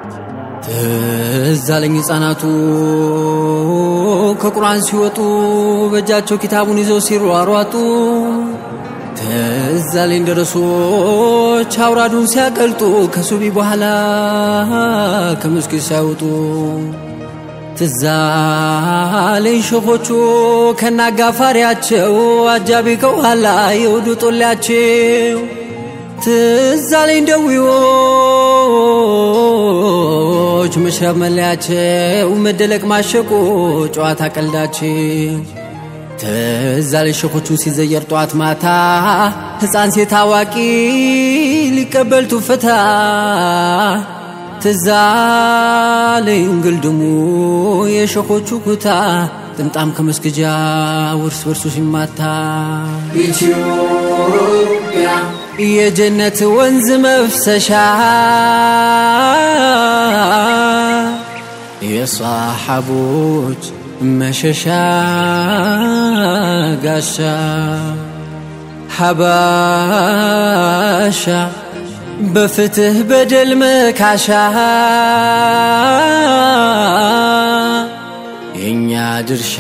ትዝ አለኝ ሕፃናቱ ከቁርአን ሲወጡ በእጃቸው ኪታቡን ይዘው ሲሯሯጡ ትዝ አለኝ ደረሶች አውራዱን ሲያቀልጡ ከሱቢ በኋላ ከመስጊድ ሳይወጡ ትዝ አለኝ ሸኾቹ ከናጋፋሪያቸው አጃቢ ከኋላ የውዱ ጦሊያቸው ትዝ አለኝ ደዊዎች መሽረብ መለያቸው መደለቅ ማሸቆ ጨዋታ ቀልዳቸው ትዝ አለኝ ሸኾቹ ሲዘየር ጠዋት ማታ ሕፃን ሴት አዋቂ ሊቀበል ቱፈታ ትዝ አለኝ ግልድሙ የሸኾቹ ኩታ ጥምጣም ከመስገጃ ውርስ በርሱ ሲማታ ኢትዮጵያ የጀነት ወንዝ መፍሰሻ የሰሓቦች መሸሻ ጋሻ ሐባሻ በፍትህ በደል መካሻ የእኛ ድርሻ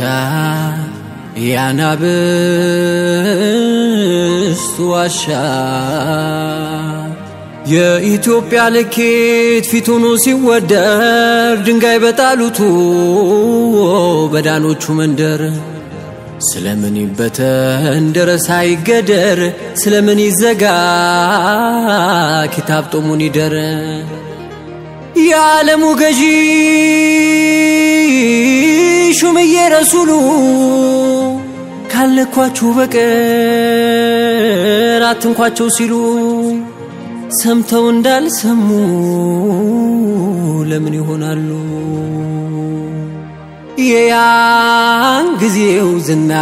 ያናብስት ዋሻ የኢትዮጵያ ልኬት ፊቱኑ ሲወደር ድንጋይ በጣሉቱ በዳኖቹ መንደር ስለምን ይበተን ደረሳ ይገደር ስለምን ይዘጋ ኪታብ ጦሙን ይደር የዓለሙ ገዢ ሹምዬ ረሱሉ ካለኳችሁ በቀር አትንኳቸው ሲሉ ሰምተው እንዳልሰሙ ለምን ይሆናሉ? የያን ጊዜው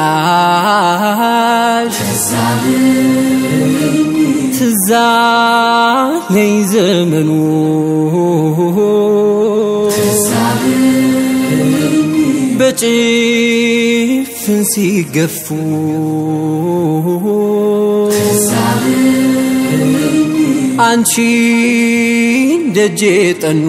ዝናሽ ትዛለኝ ዘመኑ በጭፍን ሲገፉ አንቺ ደጄ ጠኑ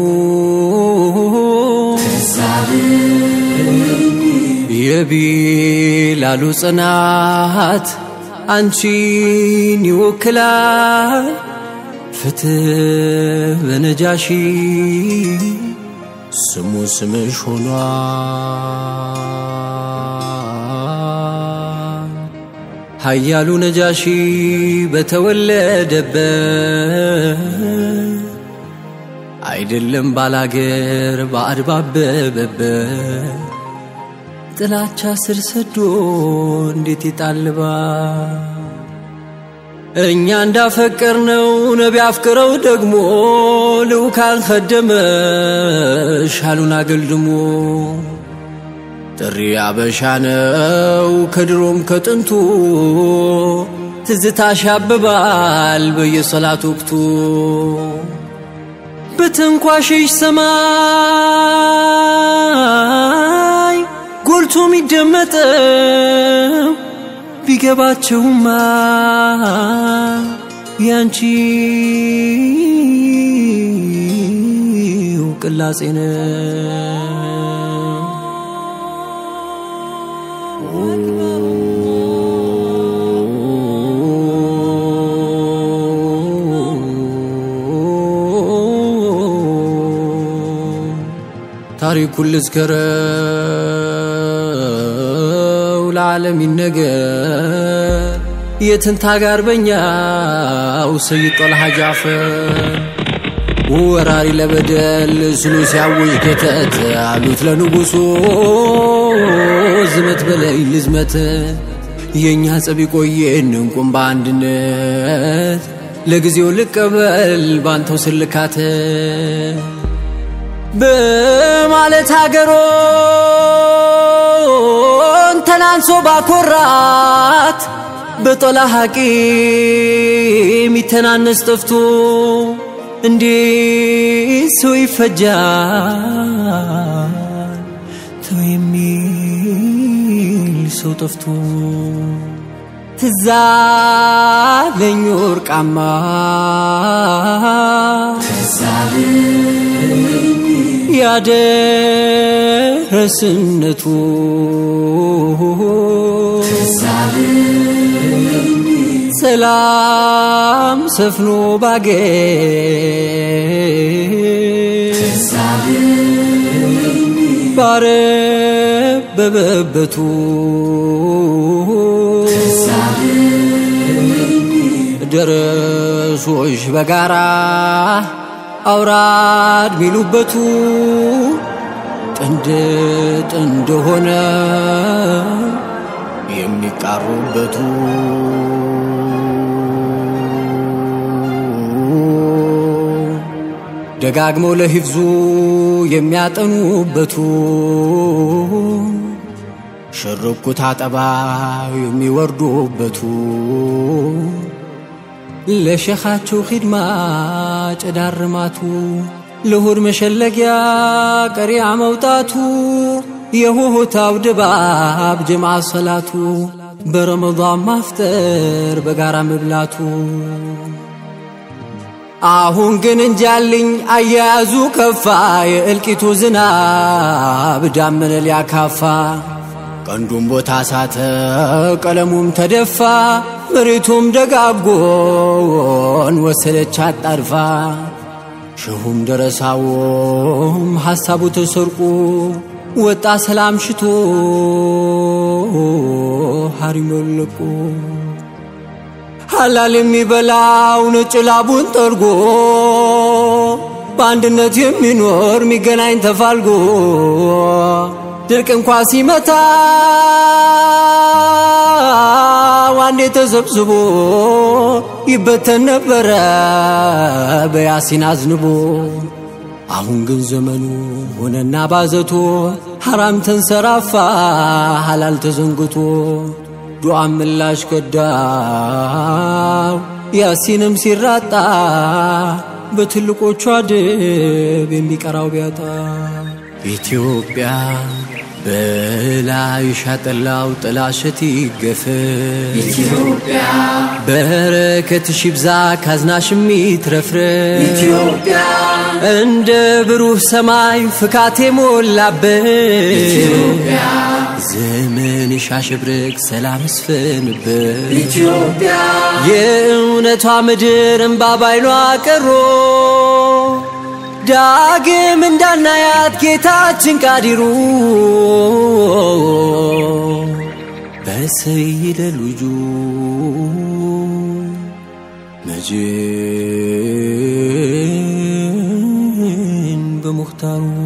የቢላሉ ጽናት አንቺን ይወክላል ፍትህ በነጃሺ ስሙ ስምሽ ሆኗል ኃያሉ ነጃሺ በተወለደበት አይደለም ባላገር ባዕድ ባበበበት ጥላቻ ስር ሰዶ እንዴት ይጣልባ እኛ እንዳፈቀር ነው ነቢ አፍቅረው ደግሞ ልዑካን ከደመ ሻሉን አገልድሞ ጥሪ አበሻ ነው ከድሮም ከጥንቱ ትዝታሽ ያብባል በየሰላት ወቅቱ በትንኳሽሽ ሰማይ ጎልቶ የሚደመጠው ቢገባቸውማ ያንቺው ቅላጼ ነው። ታሪኩን ልዝከረው ለዓለም ይነገር የትንታ ጋር በኛው ሰይድ ጦልሃ ጃፈር ወራሪ ለበደል ስሉ ሲያውጅ ከተት አሉት ለንጉሱ ዝመት በላይ ልዝመት የእኛ ጸብ ቆየን እንቁም በአንድነት ለጊዜው ልቀበል ባንተው ስልካት በማለት ሀገሮን ተናንሶ ባኮራት በጦላ ሀቂ የሚተናነስ ጠፍቶ እንዴት ሰው ይፈጃል ተው የሚል ሰው ጠፍቶ ትዛለኝ ወርቃማ ያደረስነቱ ሰላም ሰፍኖ ባገር ባረበበበቱ ደረሶች በጋራ አውራድ ሚሉበቱ ጥንድ ጥንድ ሆነ የሚቃሩበቱ ደጋግመው ለሂፍዙ የሚያጠኑበቱ ሽርኩት አጠባ የሚወርዱበቱ ለሸኻቸው ኺድማ ጨዳርማቱ ለሆድ መሸለጊያ ቀሪያ መውጣቱ የሆታው ድባብ ጀምዓ ሰላቱ በረመዳን ማፍጠር በጋራ መብላቱ አሁን ግን እንጃልኝ አያያዙ ከፋ የእልቂቱ ዝናብ ዳመነ ሊያካፋ ቀንዱም ቦታ ሳተ ቀለሙም ተደፋ መሬቱም ደጋጎን ወሰደች አጣድፋ ሸሁም ደረሳዎም ሐሳቡ ተሰርቁ ወጣ ሰላም ሽቶ ሐሪሞለቁ ሐላል የሚበላው ነጭ ላቡን ጠርጎ በአንድነት የሚኖር የሚገናኝ ተፋልጎ ድርቅ እንኳ ሲመታ ዋንዴ ተሰብስቦ ይበተን ነበረ በያሲን አዝንቦ። አሁን ግን ዘመኑ ሆነና ባዘቶ ሐራም ተንሰራፋ ሐላል ተዘንግቶ ዱዓ ምላሽ ከዳው ያሲንም ሲራጣ በትልቆቹ አድብ የሚቀራው ቢያጣ ኢትዮጵያ በላይሽ ያጠላው ጥላሸት ይገፍ ኢትዮጵያ በረከትሽ ይብዛ ካዝናሽም ይትረፍረፍ ኢትዮጵያ እንደ ብሩህ ሰማይ ፍካት የሞላበት ኢትዮጵያ ዘመንሽ አሸብርቅ ሰላም ይስፈንበት ኢትዮጵያ የእውነቷ ምድር እምባ ባይኗ ቀሮ ዳግም እንዳናያት ጌታችን ቃዲሩ በሰይደ ልጁ መጅን በሙኽታሩ